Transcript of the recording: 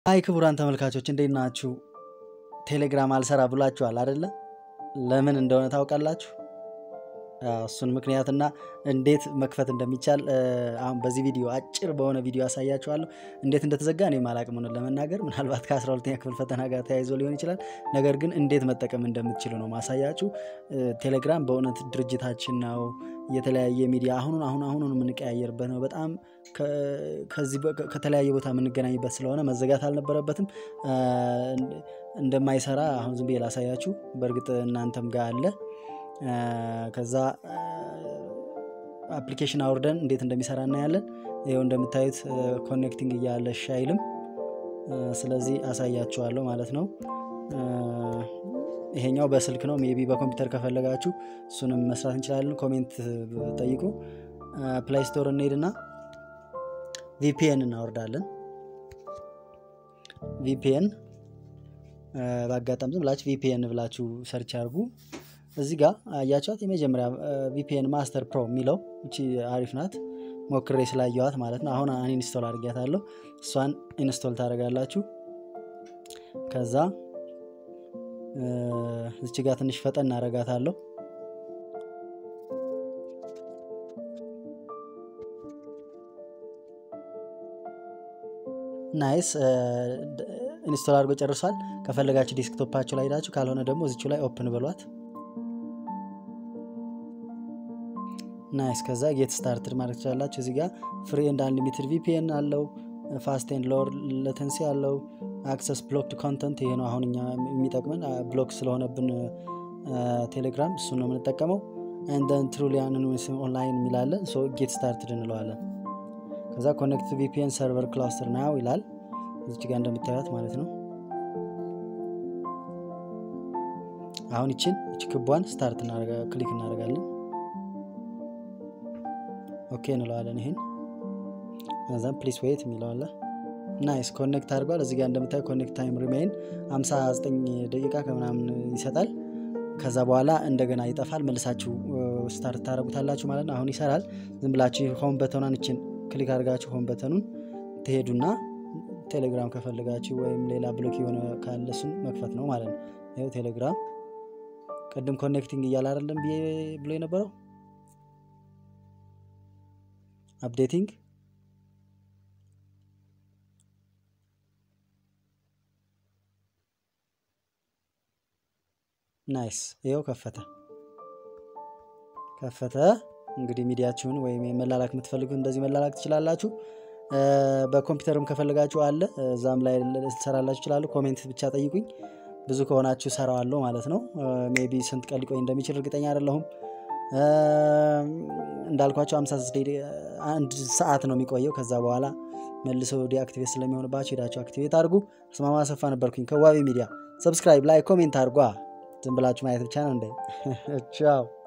አይ ክቡራን ተመልካቾች እንዴት ናችሁ? ቴሌግራም አልሰራ ብሏችኋል አደለ? ለምን እንደሆነ ታውቃላችሁ? እሱን ምክንያትና እንዴት መክፈት እንደሚቻል አሁን በዚህ ቪዲዮ አጭር በሆነ ቪዲዮ ያሳያችኋለሁ። እንዴት እንደተዘጋ እኔም አላቅም እውነት ለመናገር ምናልባት ከ12ኛ ክፍል ፈተና ጋር ተያይዞ ሊሆን ይችላል። ነገር ግን እንዴት መጠቀም እንደምትችሉ ነው ማሳያችሁ። ቴሌግራም በእውነት ድርጅታችን ነው። የተለያየ ሚዲያ አሁኑን አሁን አሁኑን የምንቀያየርበት ነው። በጣም ከዚህ ከተለያየ ቦታ የምንገናኝበት ስለሆነ መዘጋት አልነበረበትም። እንደማይሰራ አሁን ዝም ብዬ ላሳያችሁ። በእርግጥ እናንተም ጋር አለ። ከዛ አፕሊኬሽን አውርደን እንዴት እንደሚሰራ እናያለን። ይኸው እንደምታዩት ኮኔክቲንግ እያለ እሺ አይልም። ስለዚህ አሳያችኋለሁ ማለት ነው። ይሄኛው በስልክ ነው። ሜቢ በኮምፒውተር ከፈለጋችሁ እሱንም መስራት እንችላለን። ኮሜንት ጠይቁ። ፕላይ ስቶር እንሄድና ቪፒኤን እናወርዳለን። ቪፒኤን በአጋጣሚ ዝም ብላችሁ ቪፒኤን ብላችሁ ሰርች አድርጉ። እዚህ ጋር አያቸዋት የመጀመሪያ ቪፒኤን ማስተር ፕሮ የሚለው እቺ አሪፍ ናት። ሞክሬ ስላየዋት ማለት ነው። አሁን ኢንስቶል አድርጊያታለሁ። እሷን ኢንስቶል ታደርጋላችሁ። ከዛ እዚች ጋር ትንሽ ፈጠን እናደርጋታለሁ። ናይስ ኢንስቶል አድርጎ ጨርሷል። ከፈለጋችሁ ዴስክቶፓችሁ ላይ ሄዳችሁ፣ ካልሆነ ደግሞ እዚቹ ላይ ኦፕን በሏት። ናይስ ከዛ ጌት ስታርትድ ማለት ትችላላችሁ። እዚህ ጋር ፍሪ ኤንድ አንሊሚትድ ቪፒኤን አለው። ፋስት ኤንድ ሎወር ለተንሲ አለው። አክሰስ ብሎክድ ኮንተንት ይሄ ነው አሁን እኛ የሚጠቅመን ብሎክ ስለሆነብን ቴሌግራም እሱ ነው የምንጠቀመው። ንደን ትሩሊ አኖኒመስ ኦንላይን የሚላለን ጌት ስታርትድ እንለዋለን። ከዛ ኮኔክት ቪፒኤን ሰርቨር ክላስተር ናው ይላል እዚች ጋር እንደምታዩት ማለት ነው። አሁን ይችን እች ክቧን ስታርት ክሊክ እናደርጋለን። ኦኬ እንለዋለን። ይህን እዛም ፕሊስ ዌት የሚለዋለ ናይስ ኮኔክት አድርጓል። እዚህ ጋር እንደምታዩ ኮኔክት ታይም ሪሜይን 59 ደቂቃ ከምናምን ይሰጣል። ከዛ በኋላ እንደገና ይጠፋል። መልሳችሁ ስታርት ታደረጉታላችሁ ማለት ነው። አሁን ይሰራል። ዝም ብላችሁ ሆም በተኗን እችን ክሊክ አድርጋችሁ ሆም በተኑን ትሄዱና ቴሌግራም ከፈልጋችሁ ወይም ሌላ ብሎክ የሆነ ካለ እሱን መክፈት ነው ማለት ነው። ይኸው ቴሌግራም ቅድም ኮኔክቲንግ እያለ አይደለም ብሎ የነበረው አፕዴቲንግ ናይስ ይኸው ከፈተ ከፈተ። እንግዲህ ሚዲያችሁን ወይም መላላክ የምትፈልጉት እንደዚህ መላላክ ትችላላችሁ። በኮምፒውተርም ከፈለጋችሁ አለ እዛም ላይ ልትሰራላችሁ ይችላሉ። ኮሜንት ብቻ ጠይቁኝ። ብዙ ከሆናችሁ ሰራዋለሁ ማለት ነው። ሜይ ቢ ስንት ቀን ሊቆይ እንደሚችል እርግጠኛ አይደለሁም። እንዳልኳቸው 56 አንድ ሰዓት ነው የሚቆየው። ከዛ በኋላ መልሶ ዲአክቲቬት ስለሚሆንባቸው ሄዳቸው አክቲቬት አድርጉ። አስማማ አሰፋ ነበርኩኝ ከዋቢ ሚዲያ። ሰብስክራይብ ላይ ኮሜንት አድርጓ። ዝም ብላችሁ ማየት ብቻ ነው እንደ ቻው